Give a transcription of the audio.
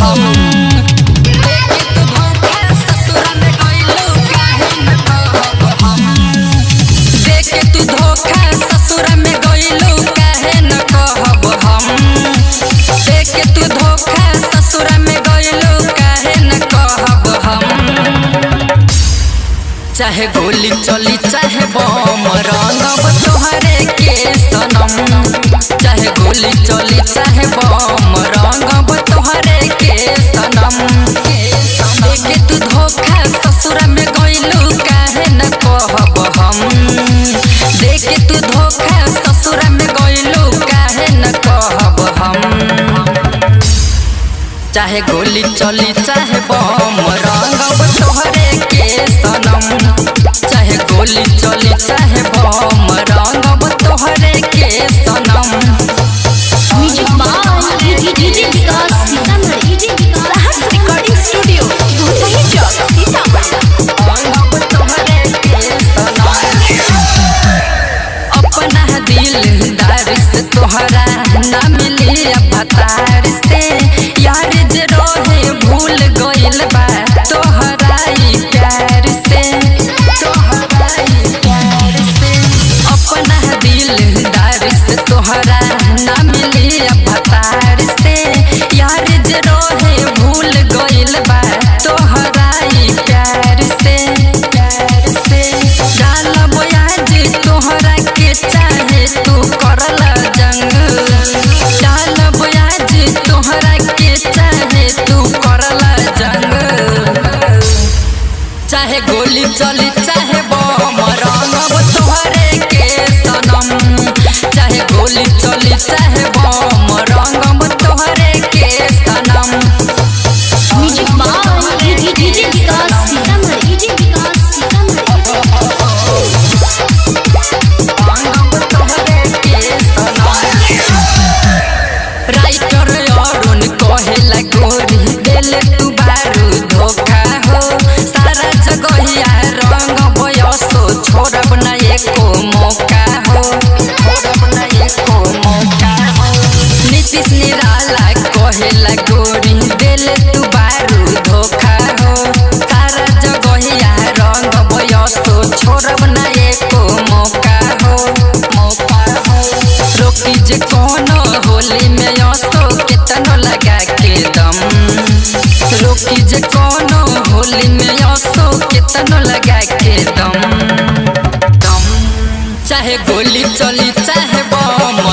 हम देखे तू धोखा ससुरा में गइलू काहे न कहब हम देखे तू धोखा ससुरा में गइलू काहे न कहब हम देखे तू धोखा ससुरा में गइलू काहे न कहब हम चाहे गोली चली चाहे बम रंगब तोहरे के सनम चाहे गोली चली चाहे बम रंगब तोहरे के सनम देखे तू धोखा ससुरा में गइलू काहे न कहब हम देखे तू धोखा ससुरा में गइलू काहे न कहब हम चाहे गोली चली चाहे बम रंगब तोहरे के सनम चाहे गोली चली चाहे बम रंगब तोहरे के सनम music by DJ Vikas Sitamarhi Sahas recording studio Bhutahi Chowk Sitamarhi रंगब तोहरे के सनम अपना दिलदार से तोहरा ना मिली अवतार से यार जे रहे भूल गइल बा तोहरा ई प्यार से तोहरा ई प्यार से अपना दिलदार से तोहरा ना मिली अवतार से यार जे रहे भूल गइल बा तोहरा ई प्यार से प्यार से डालब आज तोहरा के चाहे तू करल जंग डालब आज तोहरा के चाहे तू करल जंग चाहे गोली चली चाहे बम रंगब तोहरे के सनम चाहे गोली चली चाहे बम रंगब तोहरे के सनम music by DJ Vikas Sitamarhi Vikas Sitamarhi रंगब तोहरे के सनम राइटर अरुण कहेला गोरी दिल तू बारू धोखा हो सारा जगहिया रंग बयसो छोड़ब न एको मौका हो छोड़ब न एको मौका हो नीतीश निराला कहेला गोरी दिल तू बारू धोखा हो सारा जगहिया रंग बयसो छोड़ब न एको मौका हो मौका हो रोकी जे कोनो होली में असो केतनो लगा के दम रोकी जे कोनो होली में असो केतनो लगा के दम दम चाहे गोली चली चाहे बम